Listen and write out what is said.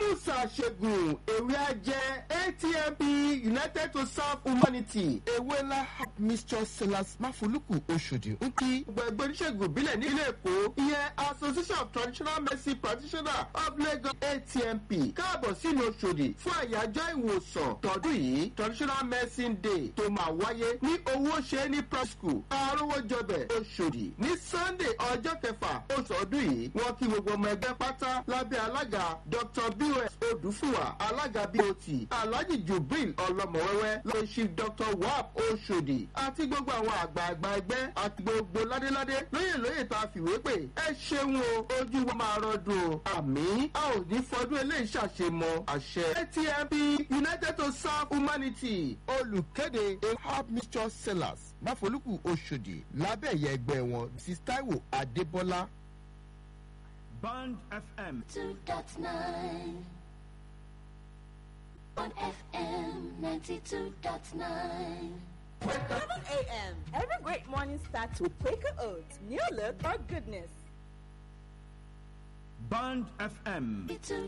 musa ṣẹ́gun ewé ajẹ́ atmp united to serve humanity ewéla mr silas mafoluku oṣòdì ń kí gbogbo oníṣègùn ìbílẹ̀ ní ilé èkó ìyẹn association of traditional medicine practitioners of lagos atmp káàbọ̀ sínú oṣòdì fún àyájọ́ ìwòsàn tọdún yìí traditional medicine day tó máa wáyé ní owó ṣe ní prep school arówójọbẹ̀ oṣòdì ní sunday ọjọ́ kẹfà oṣù ọdún yìí wọ́n kí gbogbo ọmọ ẹgbẹ́ pátá lábẹ́ alága dr bos odùfúwà alága bot alhaji jubril ọlọmọwẹwẹ lọ́sí dr wap oṣòdì àti gbogbo àwọn àgbààgbà ẹgbẹ́ àti gbogbo ládéládé lóyè lóyè tá a fìwé pè ẹ ṣeun o ojú wa máa rọdùn o àmì a ò ní fọdún eléyìí ṣàṣemọ àṣẹ atmp united to serve humanity olùkéde ehab mr sellers máfolúkù oṣòdì lábẹ́ ẹ̀yẹ ẹgbẹ́ wọn mrs taiwo adébọ́lá. Band FM. 2.9 on FM 92.9. 7 a.m. Every great morning starts with Quaker Oats. New look or goodness. Band FM. It's a